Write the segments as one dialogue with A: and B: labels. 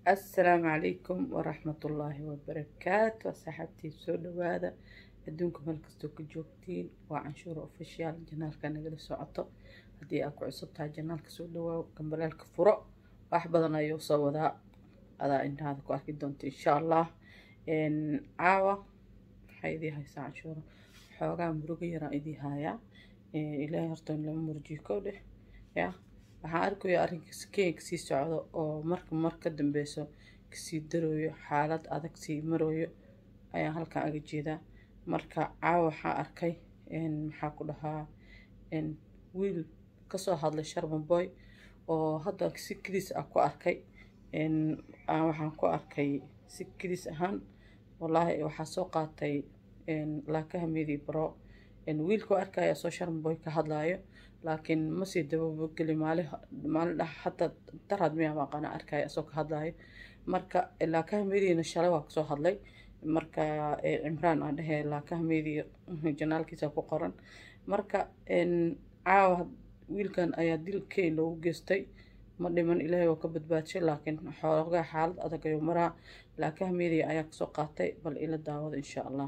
A: assalaamu calaykum waraxmatullaahi wabarakaatu asxaabtii soo dhawaada adduunka meel kastoo ka joogtiin waa canshuur official janaalka nagala socoto haddii aad ku cusub tahay janaalka soo dhawaaw gambalaalka furo wax badan ayuu soo wadaa adaa indhahaada ku arki doonta insha allah caawa waxaa idii haysaa canshuuro xoogaa murugo yaraan idii haayaa ilaahay horta in lama murjiyo kow dheh yaa waxaan arkayaa arrinkaas kenya kasii socdo oo marka mar ka dambeyso kasii darooyo xaalad adag sii marooyo ayaan halkan aga jeedaa marka caawa waxaa arkay maxaa ku dhahaa wiil kasoo hadlay sharman boy oo hadda si kadiis ah ku arkay waxaan ku arkay si kadiis ahaan wallaahi waxaa soo qaatay laakaha medi bro wiilkuu arkaya soo sharman boy ka hadlaayo laakiin masii dababogeli maali maalin dha hataa daraad miyaa maqana arkaya isoo ka hadlaayo marka laakaha mediina shalay waa kasoo hadlay marka cimraan aan dhehee laakaha mediya janaalkiisa ku qoran marka caawa wiilkan ayaa dil keyn loogu geystay ma dhiman ilaahay oo ka badbaadshay laakiin xoogaa xaalad adag ayuu maraa laakaha mediya ayaa kasoo qaatay bal ila daawada insha allah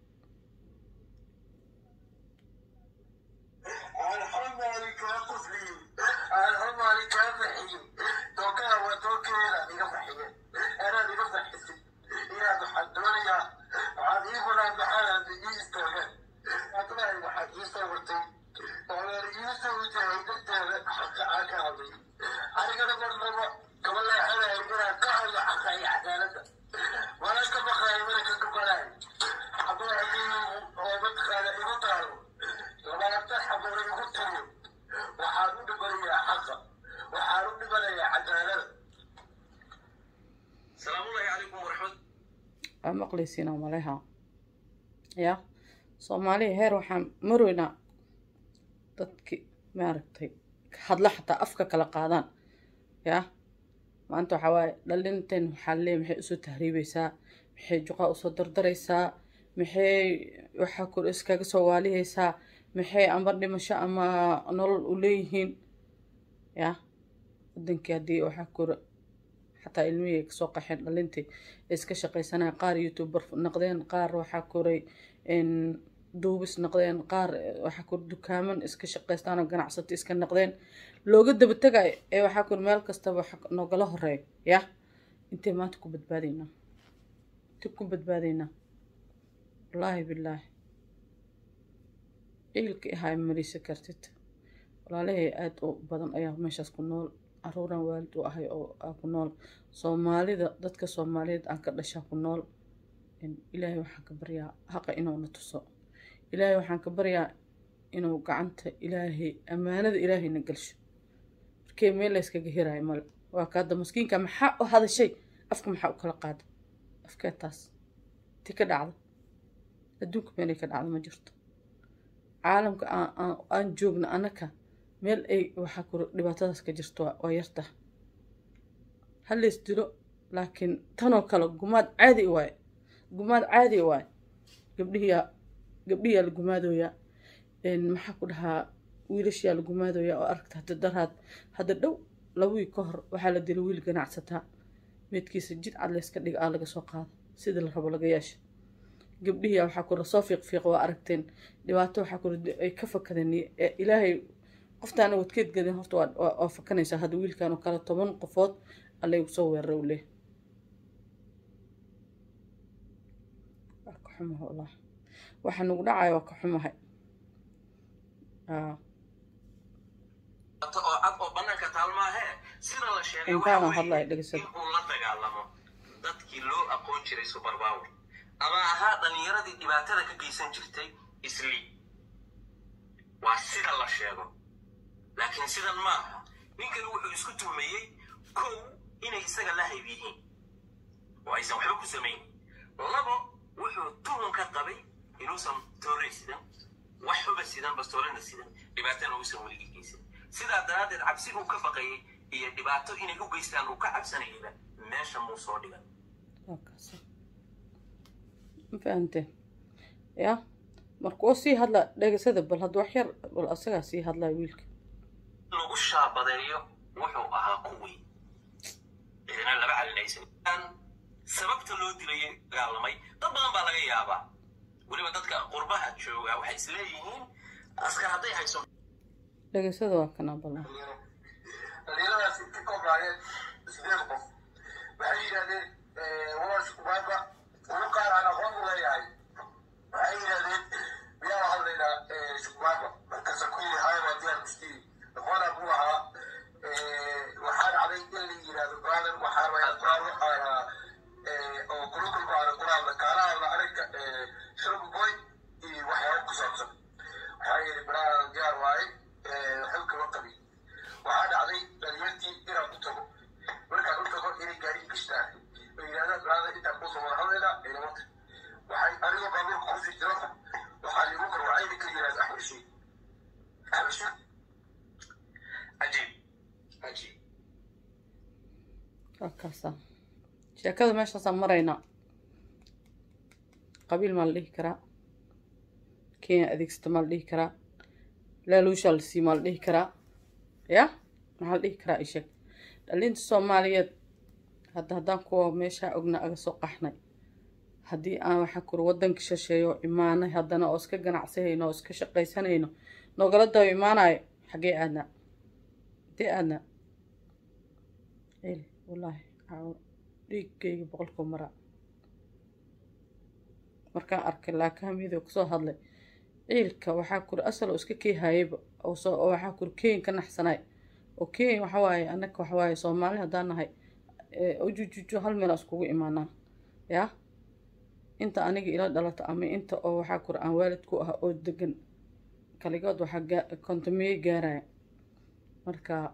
A: maqlaysiina maleha ya soomaaliya heer waxaan maroynaa dadki maaragtay hadla xataa afka kala qaadaan ya maanta waxaa waaye dhalinteen waxaa leey maxay usoo tahriibeysaa maxay juqaa usoo dardaraysaa maxay waxaa kor iskaga soo waalihaysaa maxay amba dhimasho ama nolol u leeyihiin ya wadankii haddii waxaa kor xataa ilmihii ay kasoo qaxeen dhalintii iska shaqaysanaya qaar youtuber naqdeen qaar waxaa koray duubis naqdeen qaar waxaa kor dukaaman iska shaqaystaan oo ganacsato iska naqdeen looga daba tagayo ee waxaa kor meel kastaba noogala horeeyo yah intee maanta ku badbaadaynaa intee ku badbaadaynaa wallaahi bilaahi ciilka ahaa marisa kartid walaalahay aada u badan ayaa meeshaas ku nool caruuran waalid u ahay oo aa ku nool soomaalida dadka soomaaliyeed aan ka dhashaa ku nool ilaahay waxaan ka baryaa haqa inuuna tuso ilaahay waxaan ka baryaa inuu gacanta ilaahay ammaanada ilaahayna galsho markee meel layskaga hiraayo male waa kaada maskiinka maxaa u hadashay afka maxaa u kala qaada afkee taas ti ka dhacda adduunka meelay ka dhacda ma jirto caalamka aan joogna anaka meel ay waxaa kuro dhibaatadaas ka jirto waa yarta halays dilo laakiin tanoo kale gumaad caadi waaye gumaad caadi waaye gabdhihiyaa gabdhihiyaa la gumaadooyaa maxaa ku dhahaa wiilashiyaa la gumaadooyaa oo aragta hadda daraad hadda dhow labawii ka hor waxaa la dila wiil ganacsataa meedkiisa jid cad layska dhiga aa laga soo qaada sida la rabo laga yeesha gabdhihiyaa waxaa kura soo fiiq fiiq waa aragteen dhibaato waxaa kura ay ka fakadeen ilaahay qoftaana wadkeed gelin horta waa fakanaysaa hadda wiilkan oo kale toban qofood allaygu soo weerara u leh waa ka xumaha wallah waxa nagu dhacaya waa ka xumahay intaana hadlaya dhegesada
B: inuu la dagaalamo dadkii loo aqoon jiray superpower ama ahaa dhalinyaradii dhibaatada ka geysan jirtay isli waa sida la sheego laakiin sidan ma aha ninkani wuxuu isku tuhmayey kow inay isaga la hayb yihiin oo aysan waxba ku samayn labo wuxuu tuhun ka qabay inuusan toore sidan wax xuba sidan bastoolana sidan dhibaatana uusan weligii geysan sidaa daraaddeed cabsiguu ka baqayay iyo dhibaato inay u geystaan uu ka cabsanayaba meesha muu soo dhigan
A: ma fahamteen ya markuu sii hadla dhegesada bal hadda wax yar bal asagaa sii hadlaya wiilka
B: lagu shaabadeeyo wuxuu ahaa kuwii idina laba calinaysan dilayay dagaalamay dad badan baa laga yaabaa weliba dadka qurbaha jooga waxay isleeyihiin askar hadday hayso
A: dhegeysada waa kana ballan
C: dhalinyaradaasi ka koobnaayeen sideed qof waxay yidhahdeen waa shukubaanka ugu qaar aan aqoon u leeyahay waxay yidhahdeen miyaa la hadlaynaa shukubaanka markaasa ku yidhi haya waa diyaar mustiin aqoonaa buu ahaa waxaa dhacday in la yidhahdo brother waxaa rabaa quraan oo kulukulku aana quraanla kaalahaada aragga shurbu boy iyo waxyaabo ku saabsan waxaa yidhi brother diyaar waaye xilka la qabi waxaa dhacday dhalinyartii inaan u tago markaan u tago inay gaari gashtaan oo yidhahdaan brother intaan kusoo wada hadlaynaa ciidamada waxay anigoo baabuurka kusii jiro waxaa liigu qarwacay ninka yidhahda axmed shiid axmed shiid
B: cajiib cajiib
A: waa kaasa sheekada meeshaasaan maraynaa qabiil maa la dhihi karaa kenya adeegsata maa la dhihi karaa laaluushaa la sii maa la dhihi karaa ya maxaa la dhihi karaa isheeg dhalinta soomaaliyeed hadda haddaan kuwa meeshaa ogna aga soo qaxnay haddii aan waxaa kuri waddanka shisheeyo imaanay haddana oo iska ganacsanayno oo iska shaqaysanayno nogala daba imaanayo xaggee aadnaa intee aadnaa eli wallaahi caawo dhiiggayga boqolkuu maraa markaan arkay laakahamiyadoo kasoo hadlay ciilka waxaa kuri asal oo iska keehayayba oo soo oo waxaa kuri kenya ka naxsanay oo kenya waxa waaye annaka waxa waaye soomaali haddaan nahay ujujujo hal meel aan iskugu imaanaa yaa inta aniga ila dhalato ama inta oo waxaa kuri aan waalid ku ah oo degan kaligood waxaa gaa kontomiyey gaaraya marka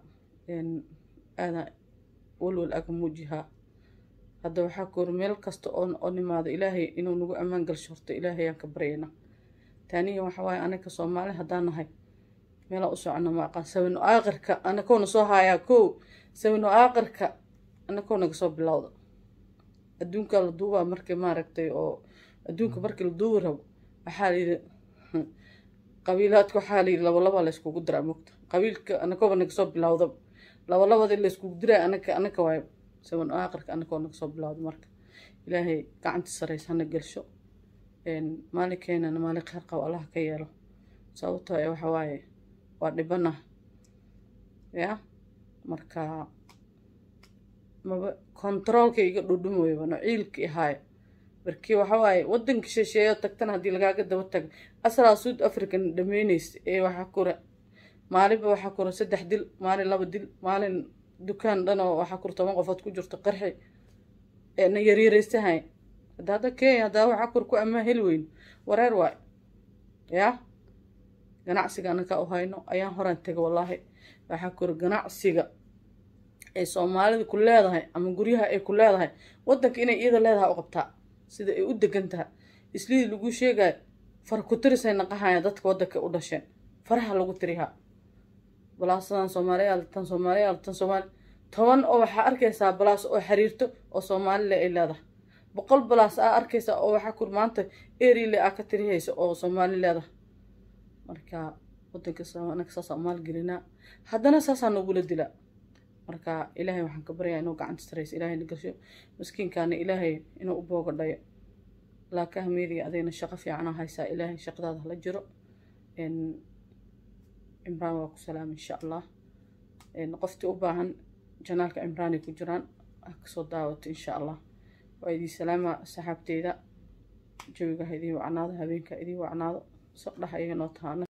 A: aada walwal aga muujihaa hadda waxaa kuri meel kasta oo oo nimaado ilaahay inuu nagu ammaan galsho horta ilaahay aan ka baryayna taaniya waxa waaye anaga soomaali haddaan nahay meelaa u socono ma aqaan sawino aaqirka anakowna soo haayaa kow sawino aaqirka anakow naga soo bilowda adduunka la duubaa markii maaragtay oo adduunka markii la duubi rabo waxaa la yidhi qabiilaadka waxaa la yidhi labalaba la yskugu diraa mogta qabiilka anakoba naga soo bilowda labalabadii la yskugu diraa anaka anaka waayo sawino aaqirka anakoo naga soo bilowda marka ilaahay gacanta saraysa hana gelsho maalinkeenana maalin kheyr qabo allaha ka yeelo sababtoo ee waxa waaye waa dhibana ya marka maba kontaroolka iga dhudhumoyba nociilka ihaayo markii waxa waaye waddanka shisheeyo tagtana haddii lagaaga daba tago asalaa suud african dhameyneysa ee waxaa kura maalinba waxaa kura saddex dil maalin laba dil maalin dukaan dhan oo waxaa kura toban qofood ku jirto qarxi eena yaryaraysahay hadda hadda kenya haddaa waxaa kur ku ammaan heli weyn wareer waay yaa ganacsiga anakaa u hayno ayaan horaan tega wallaahi waxaa kuri ganacsiga ay soomaalida ku leedahay ama guryaha ay ku leedahay waddanka inay iyada leedahay u qabtaa sida ay u degan tahay islidii lagu sheegayo fara ku tirisay naqahaya dadka waddanka u dhasheen faraha lagu tirihaa balaasadan soomaaliyaal tan soomaaliyaal tan soomaali toban oo waxaa arkaysaa balaas oo xiriirto oo soomaalile ay leedahay boqol balaas aa arkaysa oo waxaa kur maanta erile aa ka tirihaysa oo soomaali leedahay marka wadanka anaga saasaa maalgelinaa haddana saasaa nogula dilaa marka ilaahay waxaan ka baryaa inuu gacanta saraysa ilaahay na gasho maskiinkaana ilaahay inuu u booga dhayo laakaha meediga adayna shaqo fiicanaa haysaa ilaahay shaqadaada hala jiro cimraan waa ku salaam insha allah qoftii u baahan janaalka cimraanay ku jiraan ha kasoo daawato insha allah waa idin salaama saxaabteyda jawiga ha idiin wacnaado habeenka idiin wacnaado saqdhaha iyaga noo tahaana